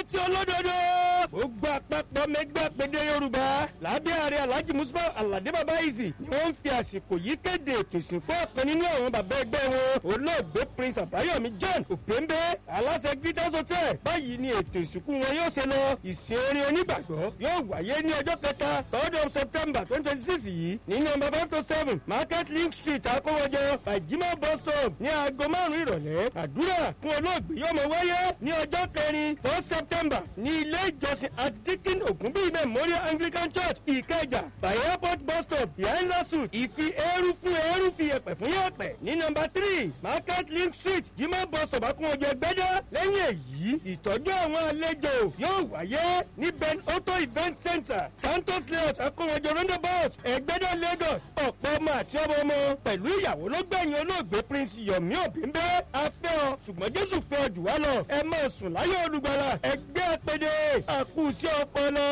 ìrántí olódodo gbogbo àpapọ̀ mẹgbẹ́ àpèdè yorùbá lábẹ́ ààrẹ alhaji musa alade baba izi ni wọ́n ń fi àsìkò yìí kéde ètò ìsìnkú ọ̀kan nínú àwọn bàbá ẹgbẹ́ wọn olóògbé prince àbáyọ̀mí john òpéńbé aláṣẹ greatest hotel báyìí ni ètò ìsìnkú wọn yóò ṣe lọ ìsìn orin onígbàgbọ́ yóò wáyé ní ọjọ́ kẹta third of september twenty twenty six yìí ní nọmba five to seven market link street akówọjọ bajima bus stop ní aago márùn-ún ìrọ̀lẹ́ àdúrà fún olóògbé yóò mọ wáyé ní ọjọ́ kẹrin four september ní ilé ìjọsìn adikin ogunbi memorial anglican church ìkẹjà by airport bus stop behind lasu ìfi eérú fún eérú fi yẹpẹ fún yẹpẹ ní nọmba three market link street jimá bus stop akúnwọjọ gbẹdẹ lẹ́yìn èyí ìtọ́jú àwọn àlejò yóò wáyé ní ben auto event center santos layout akúnwọjọ roundabout ẹgbẹdẹ lagos ọ̀pọ̀ ọmọ àti ọmọ ọmọ pẹ̀lú ìyàwó ló gbẹ̀yìn olóògbé prince yomi òbíńbẹ́ afẹ́ ọ ṣùgbọ́n jésù fẹ́ ọ jù wá lọ ẹ máa sùn láyé olùgbàlà ẹgbẹ́ àpèdè àkùsí ọpọlọ.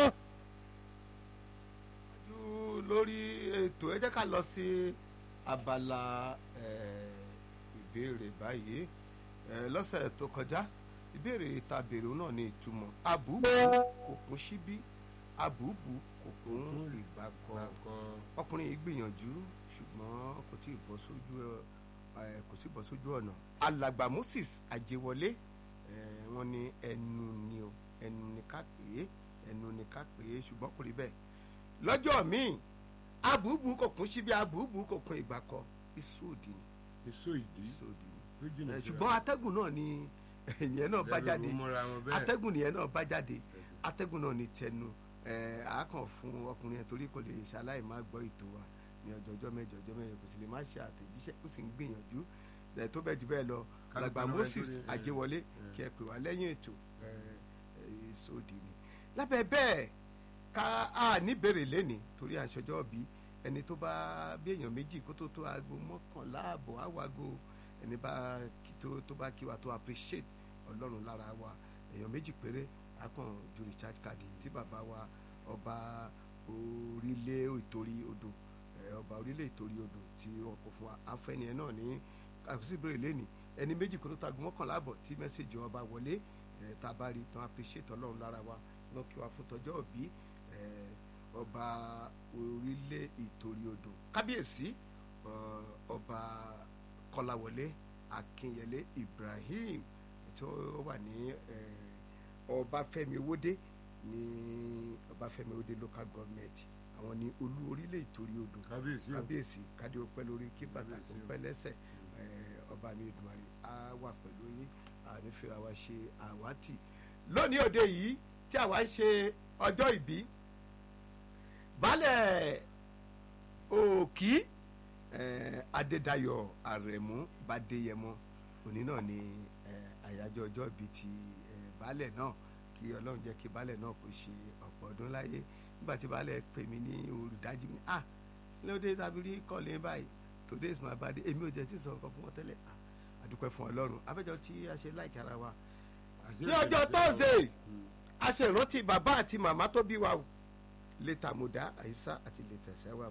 ju lórí ètò ẹ jẹ́ ká lọ sí abala eh, ìbéèrè báyìí Eh, lọ́sẹ̀ tó kọjá ìbéèrè ta béèrè òun náà ní ìtumọ̀ abùbù kò kún síbí abùbù kò kún ìgbàkọ ọkùnrin yìí gbìyànjú ṣùgbọ́n kò tí ì bọ́ sójú ẹ kò tí ì bọ́ sójú ọ̀nà alàgbà moses àjẹwọlé eh, wọ́n ní ẹnu ni o ẹnu ni ká pè é ẹnu ni ká pè é ṣùgbọ́n kò rí bẹ́ẹ̀ lọ́jọ́ míì abùbù kò kún síbí abùbù kò kún ìgbàkọ ìsòdì ni èso ìdí ìsòdì ni tó jìnnà ẹ, ṣùgbọ́n atẹ́gùn náà ni ìyẹn náà bá jáde atẹ́gùn atẹ́gùn nìyẹn náà bá jáde atẹ́gùn náà ni tẹnu ẹ, àákàn fún ọkùnrin yẹn torí kò lè ṣaláì má gbọ́ ètò wa ní ọjọ́ ọjọ́ mẹ́jọ ọjọ́ mẹ́jọ kò sì lè má ṣe àtẹ̀jíṣẹ́ kó sì ń gbìyànjú ẹ, tó bẹ́ẹ̀ jù bẹ́ẹ̀ lọ Kálukú alàgbà náà moses nítorí, ẹ, àjẹwọlé ẹ. kí ẹ pè wá lẹ́yìn ètò ẹ, ẹ, sódì ni lábẹ́ bẹ́ẹ̀ ká a níbèrè lẹ́ni torí àṣọjọ́ bí ẹni tó bá bí èèyàn méjì kó tó tó aago mọ́kànlá àbọ̀ àwago ẹni bá kí tó tó bá kí wa tó appreciate ọlọ́run lára wa èèyàn méjì péré akàn ju recharge card tí bàbá wa ọba orílẹ̀ ìtorí odò ẹ, ọba orílẹ̀ ìtorí odò tí wọn kò fún wa afẹ́ni ẹ náà ní àkọsí ìbéèrè lẹ́ni ẹni méjì kó tó tó aago mọ́kànlá àbọ̀ tí mẹ́sẹ̀gì wọn bá wọlé ẹ, tá a bá rí tán appreciate ọlọ́run lára wa lọ kí wa fún tọjọ́ òbí ẹ, ọba orílẹ̀ ìtorí odò kábíyèsí ọ, ọba kọláwọlé akínyẹlé ibrahim tó wà ní ẹ, ọbáfẹ́mi owódé ní ọbáfẹ́mi owódé local government àwọn ní olú orílẹ̀ ìtorí odò kábíyèsí o kábíyèsí kádé ọpẹ́ lórí kí bàtà kò Kábíyèsí o. pẹ́ lẹ́sẹ̀ ẹ, ọba mi ìdùnnàrí á wà pẹ̀lú yín ànífẹ́ra wa ṣe àwátì lónìí òde yìí tí àwa ń ṣe ọjọ́ ìbí baálẹ̀ òkì eh, adédayọ̀ àrẹ̀mú bàdéyẹmọ òní náà ni eh, àyájọ́ ọjọ́ ìbí ti eh, baálẹ̀ náà kí ọlọ́run jẹ́ kí baálẹ̀ náà kó ṣe ọ̀pọ̀ ọdún láyé nígbà tí baálẹ̀ pè mí ní olùdájí mi ah lóde tàbí rí kọ́lé báyìí today is my birthday èmi ò jẹ́ tí sọ nǹkan fún wọn tẹ́lẹ̀ ah àdúpẹ́ fún ọlọ́run abẹ́jọ́ tí a ṣe láìka ara wa ní ọjọ́ thursday a ṣe ìrántí bàbá àti màmá tó bí wa o lẹ́tà mọ̀dá àyíṣà àti lẹ́tà ṣẹ́wà